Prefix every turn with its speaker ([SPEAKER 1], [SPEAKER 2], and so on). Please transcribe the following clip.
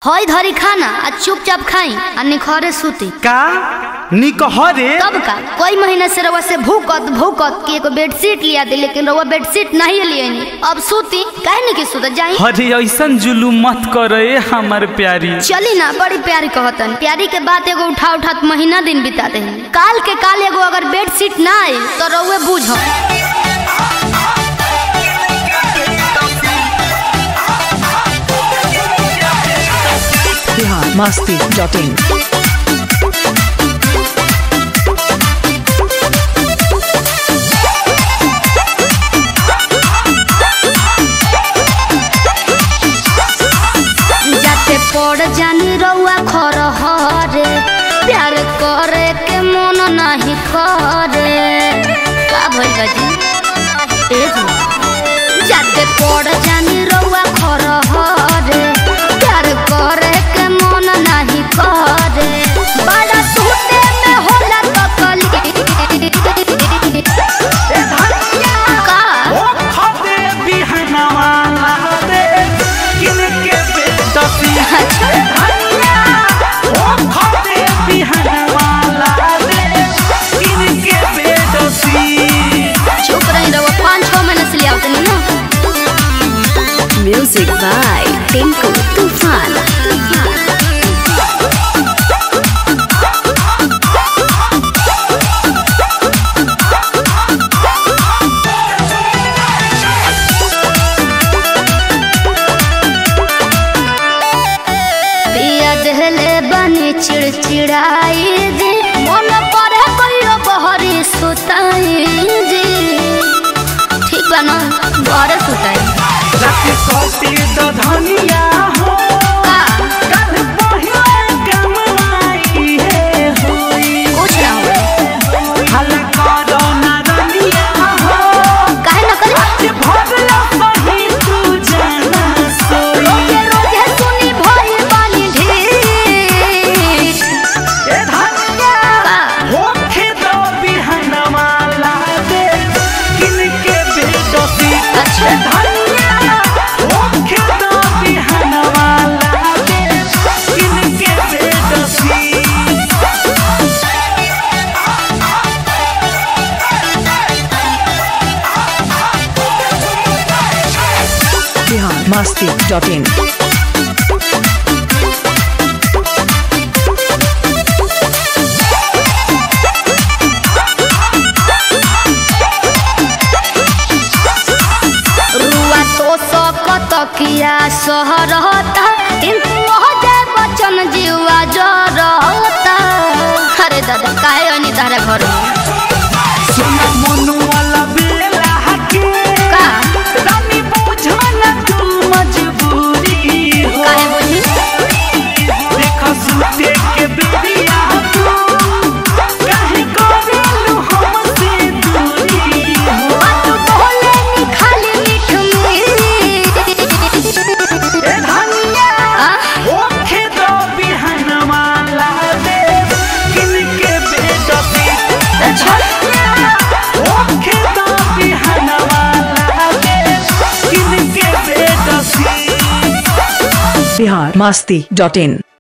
[SPEAKER 1] हई धरी खाना आ चुपचाप खाई आ निखरे सूती
[SPEAKER 2] का निकहरे
[SPEAKER 1] तब का कई महीना से रउआ से भूकत भूकत कि एगो बेडशीट लिया दे लेकिन रउआ बेडशीट नहीं लिए अब सूती काहे नहीं कि सूत जाई
[SPEAKER 2] हरे ऐसन जुलूम मत करे हमर प्यारी
[SPEAKER 1] चली ना बड़ी प्यारी कहतन प्यारी के बात एगो उठा उठा के महीना दिन बिता दे काल के काल एगो अगर बेडशीट ना आई तो रउए बूझ
[SPEAKER 3] बिहार मस्ती डॉट इन
[SPEAKER 1] जाते पड़ जानी रउआ खर हरे प्यार करे के मन नहीं करे का भइल बा जी ए जी जाते पड़ जानी रउआ खर हरे प्यार करे के मन नहीं करे बड़ा टूटे में होला तकली का
[SPEAKER 2] ओ खदे बिहनवा लादे किनके बेटसी
[SPEAKER 1] अच्छा
[SPEAKER 2] धनिया ओ खदे बिहनवा लादे किनके बेटसी
[SPEAKER 1] चुप रही रहो पाँच छः महीने से ले आओ तनी ना
[SPEAKER 3] म्यूजिक बाय टिंकू तूफान
[SPEAKER 1] पिया दहले बनी चिड़चिड़ाई जी मन पड़े कहियो बहरी सुताई जी ठीक बा ना बहरे सुताई
[SPEAKER 2] रात सोती तो धनिया हो
[SPEAKER 1] का
[SPEAKER 2] कल पहिले कमाई है होई
[SPEAKER 1] कुछ ना हो
[SPEAKER 2] हला करो ना रनिया हो
[SPEAKER 1] काहे ना करे
[SPEAKER 2] आज भगला सही तू जाना सोई
[SPEAKER 1] रोजे रोजे सुनी भई बानी ढीठ
[SPEAKER 2] ए धनिया
[SPEAKER 1] का
[SPEAKER 2] होखे दो बिहनवा ला दे किनके बेटसी
[SPEAKER 1] अच्छा।
[SPEAKER 2] ए धनिया होखे दो बिहनवा ला दे किनके बेटसी
[SPEAKER 3] बिहार मस्ती डॉट इन
[SPEAKER 1] रुआ तो सकत किया सहरता किंतु हो जाए बचन जीवा जरता अरे दादा काहे अनि तारा घर में
[SPEAKER 2] सुना मनु वाला बेला हके
[SPEAKER 1] का
[SPEAKER 2] रानी बुझो ना तू मजबूरी हो
[SPEAKER 1] काहे बोली
[SPEAKER 2] देखो सुते के बेरिया तू काहे करेलु हमसे दूरी हो
[SPEAKER 1] बात बोले नी खाली मीठ मीठ
[SPEAKER 2] ए धनिया
[SPEAKER 1] आ?
[SPEAKER 2] ओखे दो बिहनवा ला दे किनके बेटसी
[SPEAKER 1] अच्छा
[SPEAKER 2] ओखे दो बिहनवा ला दे किनके बेटसी
[SPEAKER 3] बिहार मस्ती डॉट इन